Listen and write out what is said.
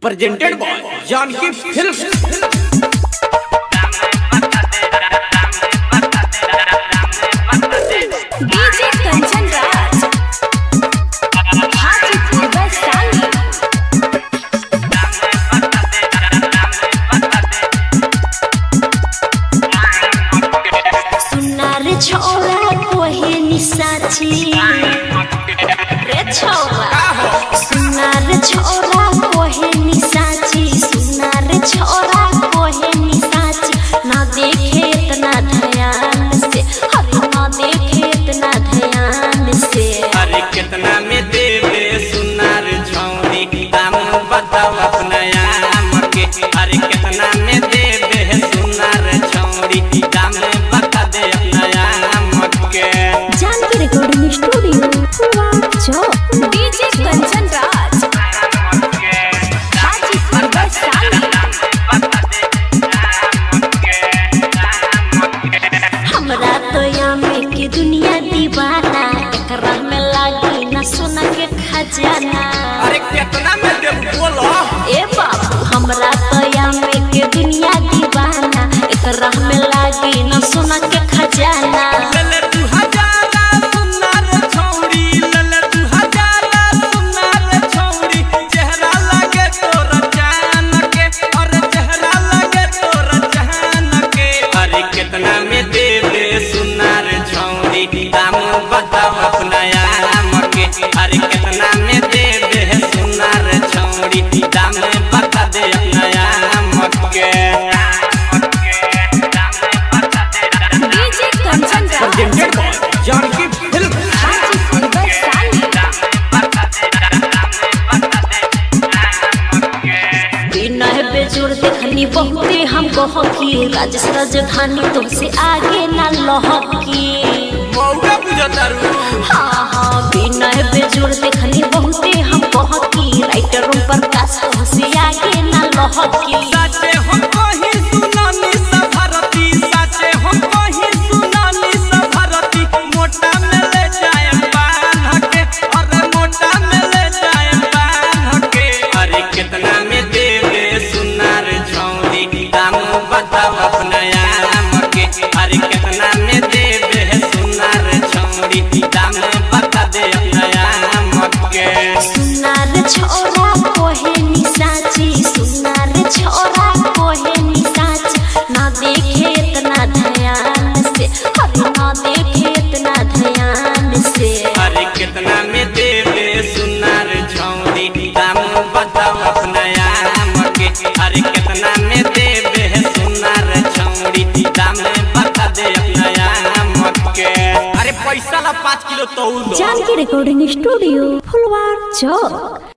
presented by Janki Films. DJ Kanchan Raj Hajipur Vaishali सुनार छोरा कोहे निसाची रे छोरा सुनार छोरा कोहे निसाची सुनार छोरा कोहे निसाची ना देखे इतना ध्यान से अरे ना देखे इतना ध्यान से अरे कितना में देवे सुनार छौरी दाम बताओ अपना आम के अरे कितना में देवे सुनार छौरी दाम बता दे अपना आम के जानकी रिकॉर्डिंग स्टूडियो चौक डीजे कंचन राज हाजीपुर वैशाली हमरा तो यामे के दुनिया दीवाना एकरा में लागी न सोना के खजाना अरे कितना में देव बोलो ए बाबू हमरा तो यामे के दुनिया दीवाना एकरा में लागी न सोना के खजाना लले तू हजारा सुनार छौरी लले तू हजारा सुनार छौरी चेहरा लगे तोर जान के और चेहरा लगे तोर जान के अरे कितना में देवे सुनार छौरी दाम बताओ अपना आम के अरे कितना में देवे सुनार छौरी दाम बता दे अपना आम के डीजे कंचन राज जानकी फिल्म हाजीपुर वैशाली बिना है बेजोड़ देखनी बहुते हम कहकी राजेश राजधानी तुमसे आगे ना लहकी मौका बुझतारू हाँ हाँ बिना है बेजोड़ देखनी बहुते हम कहकी राइटरों पर काश तुमसे आगे ना लहकी साचे हम कहीं सुनानी सभरती साचे हम कहीं सुनानी सभरती मोटा में ले जाए बांध के अरे मोटा में ले जाए बांध के अरे कितना में देवे सुनार छौरी दाम बताओ अपना आम के अरे कितना में देवे सुनार छौरी दाम बता दे अपना आम के सुनार छोरा कोहे निसाची सुनार छोरा कोहे निसाची ना देखे इतना ध्यान से अरे ना देखे इतना ध्यान से अरे कितना में देवे सुनार छौरी दाम बताओ अपना आम के अरे कितना में देवे सुनार छौरी दाम बता दे अपना आम के अरे पैसा ला पाँच किलो तौल दो जानकी रिकॉर्डिंग स्टूडियो फुलवार चौक